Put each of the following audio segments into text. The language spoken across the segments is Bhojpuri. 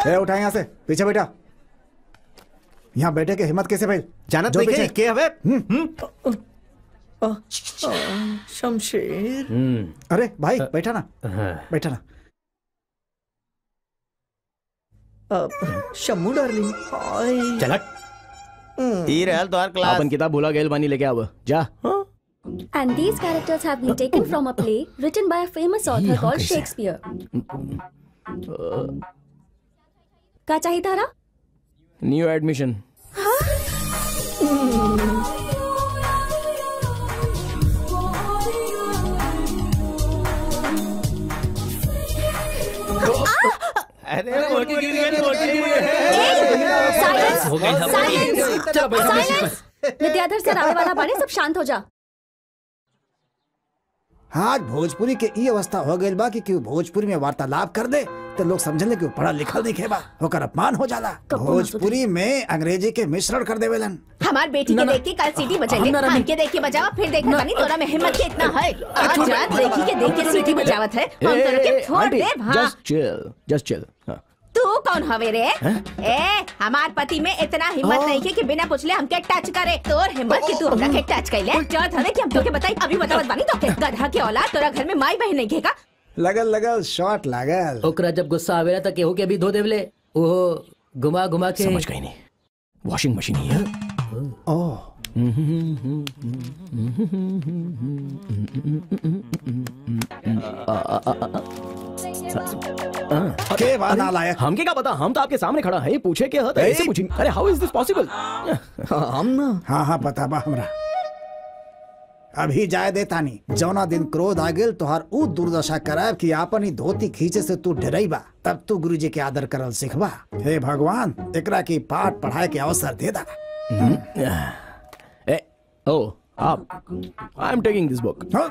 ए उठा यहाँ से पीछे बैठा यहाँ बैठे के हिम्मत कैसे भाई जानत जो नहीं पीछे। के के हवे शमशेर अरे भाई बैठा ना बैठा ना अब शम्मू डार्लिंग हाय चलट ई रहल तोहार क्लास अपन किताब भूला गेल बानी लेके आव जा And these characters have been taken from a play written by a famous author called Shakespeare. का चाहिए तारा न्यू एडमिशन अरे मोटी गिर गई मोटी गिर गई साइलेंस हो गई साइलेंस साइलेंस विद्याधर सर आने वाला बने सब शांत हो जा आज भोजपुरी के ई अवस्था हो गई बा कि केहू भोजपुरी में वार्तालाप कर दे तो लोग समझले कि वो पढ़ा लिखल नहीं खेबा ओकर अपमान हो जाला भोजपुरी में अंग्रेजी के मिश्रण कर देवेलन हमार बेटी के देख के कल सीटी बजेले हमके देख के बजावा फिर देख बनी तोरा में हिम्मत के इतना है आज रात देखी के देख के सीटी बजावत है हम तोरा के छोड़ दे हां जस्ट चिल जस्ट चिल तू कौन हवे रे ए हमार पति में इतना हिम्मत नहीं है कि बिना पूछले हमके टच करे तोर हिम्मत कि तू हमरा के टच कैले जरूरत हवे कि हम तोके बताई अभी बतावत बानी तोके गधा के औलाद तोरा घर में माई बहन नहीं घेगा लगल लगल शॉट लागल ओकरा जब गुस्सा आवेला त केहू के भी धो देवले ओहो घुमा घुमा के समझ गई नहीं वॉशिंग मशीन ही है ओह के बा नालायक हमके क्या पता हम तो आपके सामने खड़ा है पूछे क्या है ऐसे पूछी अरे हाउ इज दिस पॉसिबल हम ना हाँ हाँ पता बा हमरा अभी जाय दे तानी जौना दिन क्रोध आ गेल तोहार ऊ दुर्दशा कराब कि आपन ही धोती खींचे से तू डरैबा तब तू गुरुजी के आदर करल सिखबा हे भगवान एकरा की पाठ पढ़ाए के अवसर दे दा ए ओ आप I am taking this book हाँ?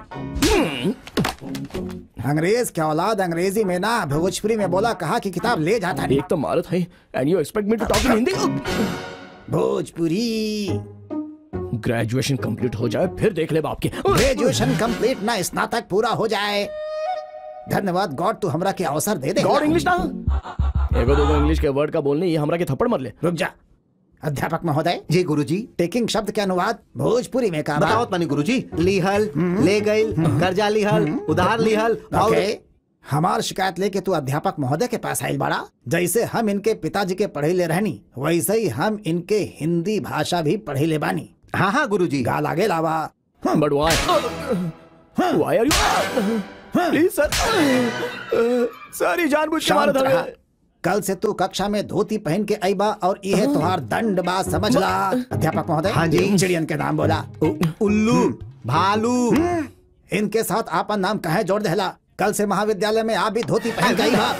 अंग्रेज क्या औलाद अंग्रेजी में ना भोजपुरी में बोला कहा कि किताब ले जाता नहीं एक तो मारत है and you expect me to talk in Hindi Bhojpuri graduation complete हो जाए फिर देख ले बाप के ग्रेजुएशन कंप्लीट ना स्नातक पूरा हो जाए धन्यवाद गॉड तू हमरा के अवसर दे दे गॉड इंग्लिश ना एगो दो इंग्लिश के वर्ड का बोलने ये हमरा के थप्पड़ मर ले रुक जा अध्यापक महोदय जी गुरुजी टेकिंग शब्द के अनुवाद भोजपुरी में का बताओ पानी गुरुजी लिहल ले गइल कर्जा लिहल उधार लिहल और ओके हमार शिकायत लेके तू अध्यापक महोदय के पास आयल बाड़ा जैसे हम इनके पिताजी के पढ़े ले रहनी वैसे ही हम इनके हिंदी भाषा भी पढ़े ले बानी हाँ हाँ गुरुजी गाल आगे लावा but why why are you please sir sir ये जानबूझ के मारा शांत था रहा मैं। कल से तू कक्षा में धोती पहन के आई बा और यह तुहार दंड बा समझ ला अध्यापक महोदय हाँ जी। चिड़ियन के नाम बोला उल्लू भालू इनके साथ आपन नाम कहे जोड़ देला कल से महाविद्यालय में आप भी धोती पहन के आई बा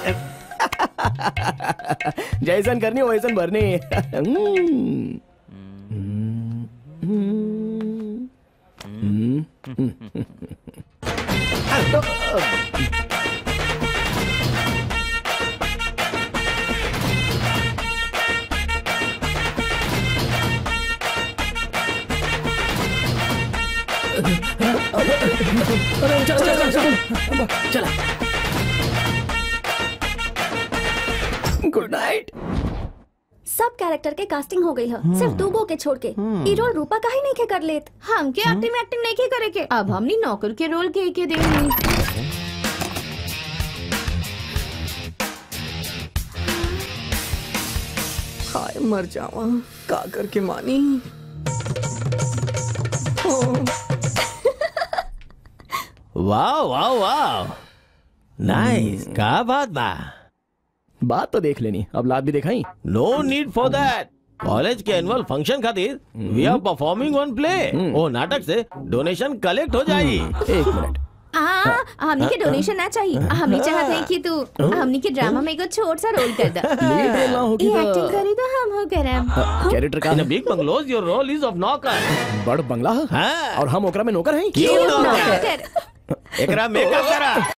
जैसन करनी वैसन भरनी गुड नाइट सब कैरेक्टर के कास्टिंग हो गई है सिर्फ दू गो के छोड़ के ई रोल रूपा का ही नहीं के कर लेत हमके एक्टिंग एक्टिंग नहीं के करे के अब हमनी नौकर के रोल के के देनी हाय मर जावा का करके मानी वाह वाह वाह नाइस का बात बा बात तो देख लेनी अब लात भी दिखाई no need for that college के एनुअल फंक्शन खातिर we are performing on play ओ नाटक से डोनेशन कलेक्ट हो जाई एक मिनट हाँ हमनी के डोनेशन ना चाहिए हमनी चाहते हैं कि तू हमनी के ड्रामा में एगो छोट सा रोल कर दे लीड रोल ना होगी ये तो एक्टिंग करी तो हम हो करम कैरेक्टर का in a big bungalows your role is of नॉकर बड़ बंगला है हाँ और हम ओकरा में नौकर हैं क्यों नौकर नॉकर कर एकरा मेकअप करा